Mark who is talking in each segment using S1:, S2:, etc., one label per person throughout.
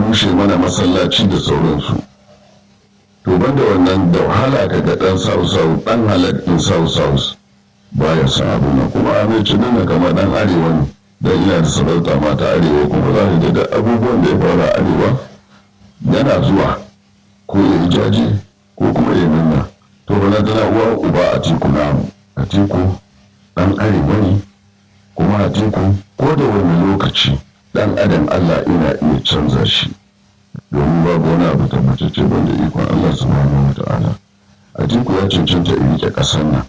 S1: rushe mana masallaci da sauransu to banda wannan da wahala ka ga dan sau dan halattun sau baya san abu na kuma amince nuna kamar dan arewa ne dan ina da sarauta mata arewa kuma za ka ga abubuwan da ya faru a arewa yana zuwa ko ya jaje ko kuma ya nuna to bana tana uwa uba a tiku namu a tiku dan arewa ne kuma a tiku ko da wani lokaci dan adam allah ina iya canza shi domin babu wani abu tabbatacce banda ikon allah subhanahu wa ta'ala a tiku ya cancanta in rike kasar nan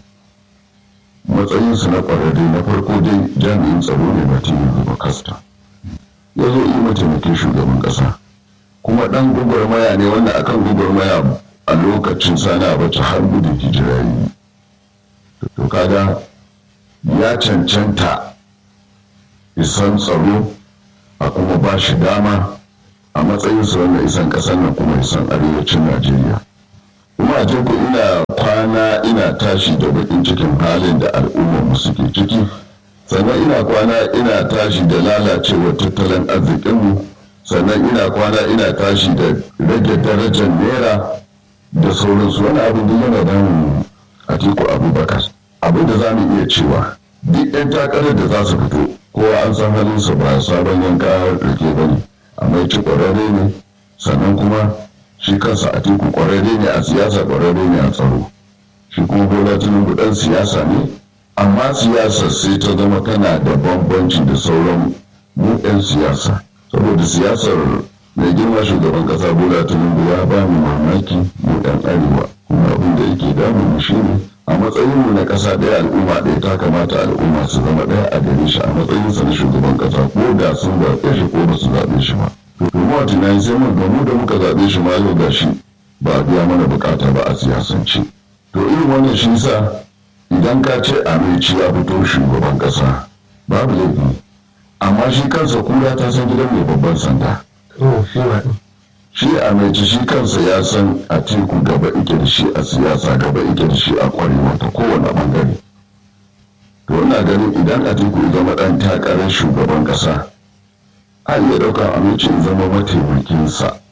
S1: matsayinsa na kwararre na farko dai jami'in tsaro ne ba tinubu ba kasta ya zo yi mataimakin shugaban kasa kuma dan gwagwarmaya ne wanda akan gwagwarmaya a lokacin sani a bata har gudun hijira yi to kaga ya cancanta isan tsaro a kuma ba shi dama a matsayinsa wanda isan kasar nan kuma isan arewacin najeriya kuma a ku ina kwana ina tashi da bakin cikin halin da al'ummar mu suke ciki sannan ina kwana ina tashi da lalacewar tattalin arzikinmu sannan ina kwana ina tashi da rage darajar naira da sauransu wani abin da yana damun atiku abubakar abin da za mu iya cewa duk 'yan takarar da za su fito kowa an san halinsa ba sabon yanka rike ba ne amma ci kwararre ne sannan kuma shi kansa a teku kwararre ne a siyasa kwararre ne a tsaro shi kuma bola tinubu dan siyasa ne amma siyasa sai ta zama tana da bambanci da sauran mu 'yan siyasa saboda siyasar mai girma shugaban kasa bola tinubu ya ba mu mamaki mu 'yan arewa kuma abin da yake damu mu shi ne a matsayinmu na ƙasa ɗaya al'umma ɗaya ta kamata al'umma su zama ɗaya a gare shi a matsayinsa na shugaban ƙasa ko da sun zaɓe shi ko ba su zaɓe shi ba domin a tunani sai mun gamu da muka zaɓe shi ma yau gashi ba a biya mana bukata ba a siyasance to irin wannan shi sa idan ka ce aminci ya fito shugaban ƙasa babu laifi amma shi kansa kura ta san gidan mai babban sanda shi aminci shi kansa ya san a teku gaba ike da shi a siyasa gaba ike da shi a kwarewa ta kowane bangare to ina ganin idan a teku zama ɗan takarar shugaban ƙasa a iya ɗaukar amincin zama mataimakinsa